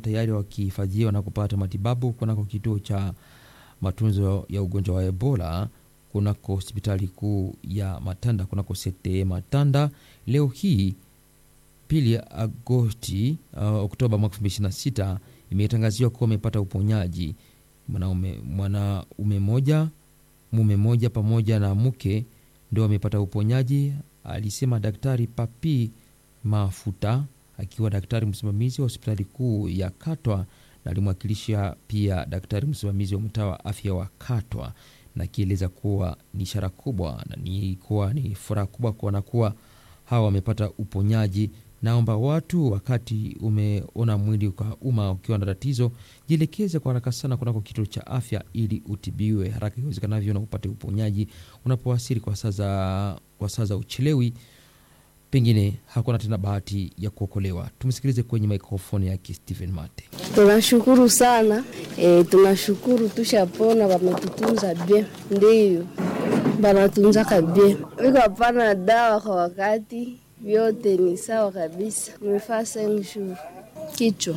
tayari wakihifadhiwa na kupata matibabu kunako kituo cha matunzo ya ugonjwa wa Ebola kunako hospitali kuu ya Matanda kunako sete Matanda leo hii pili Agosti uh, Oktoba mwaka 2026 imetangaziwa kuwa amepata uponyaji mwanaume mwanaume moja mume moja pamoja na mke ndio wamepata uponyaji, alisema Daktari Papi Mafuta akiwa daktari msimamizi wa hospitali kuu ya Katwa na alimwakilisha pia daktari msimamizi wa mtaa wa afya wa Katwa na akieleza kuwa ni ishara kubwa na ni kuwa ni furaha kubwa kuona kuwa hawa wamepata uponyaji. Naomba watu, wakati umeona mwili kwa umma ukiwa na tatizo, jielekeze kwa haraka sana kunako kituo cha afya ili utibiwe haraka iwezekanavyo na upate uponyaji. Unapowasili kwa saa za kwa saa za uchelewi, pengine hakuna tena bahati ya kuokolewa. Tumsikilize kwenye mikrofoni yake Stephen Mate. Tunashukuru sana e, tunashukuru tushapona, wametutunza bie, ndiyo banatunzaka bie, iko hapana dawa kwa wakati, vyote ni sawa kabisa. Nimefaa senshuru kichwa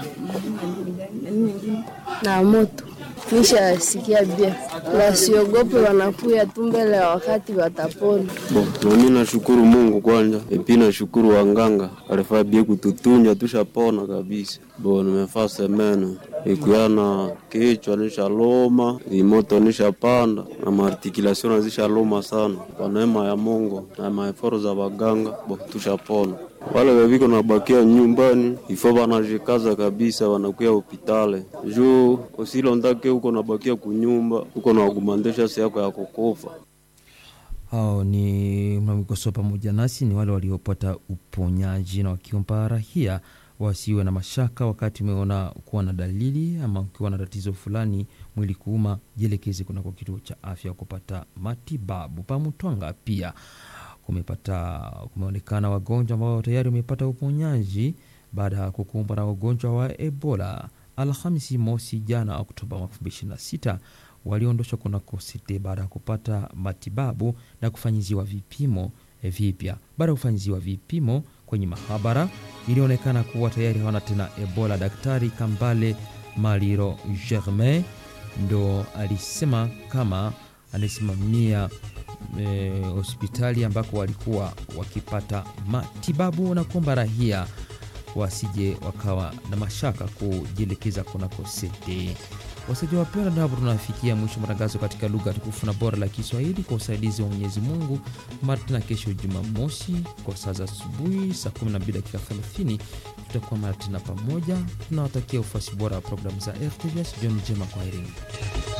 na moto nishasikia bie, wasiogope, wanakuya tu mbele ya wakati watapona. Bo, nami nashukuru Mungu kwanja, epi nashukuru wanganga alifaa bie kututunja tushapona kabisa. Bo, nimefaa semene ikuyana kichwa nishaloma, imoto nishapanda na maartikulation nazishaloma sana. Kwa neema ya Mungu na maeforo za waganga, bo tushapona. Wale weviko nabakia nyumbani ifo wanajikaza kabisa, wanakuya hopitale juu usilondake huko nabakia kunyumba huko nawakumandesha si yako ya kukufa. Hao ni mnamikosoa pamoja nasi ni wale waliopata uponyaji na wakiomba rahia wasiwe na mashaka wakati umeona kuwa na dalili ama ukiwa na tatizo fulani mwili kuuma, jielekeze kunako kituo cha afya kupata matibabu. Pamutwanga pia kumepata kumeonekana wagonjwa ambao tayari wamepata uponyaji baada ya kukumbwa na ugonjwa wa Ebola. Alhamisi mosi jana Oktoba 2026 waliondoshwa kunako site baada ya kupata matibabu na kufanyiziwa vipimo vipya. Baada ya kufanyiziwa vipimo kwenye mahabara, ilionekana kuwa tayari hawana tena Ebola. Daktari Kambale Maliro Germain ndo alisema kama anasimamia e, hospitali ambako walikuwa wakipata matibabu na kuomba rahia wasije wakawa na mashaka kujielekeza kunako sete. Wasaji wapenda, na hapo tunafikia mwisho matangazo katika lugha tukufu na bora la Kiswahili kwa usaidizi wa Mwenyezi Mungu. Mara tena kesho Jumamosi kwa saa za asubuhi saa 12 dakika 30 tutakuwa mara tena pamoja. Tunawatakia ufuasi bora wa programu za RTVS. Jioni njema, kwaherini.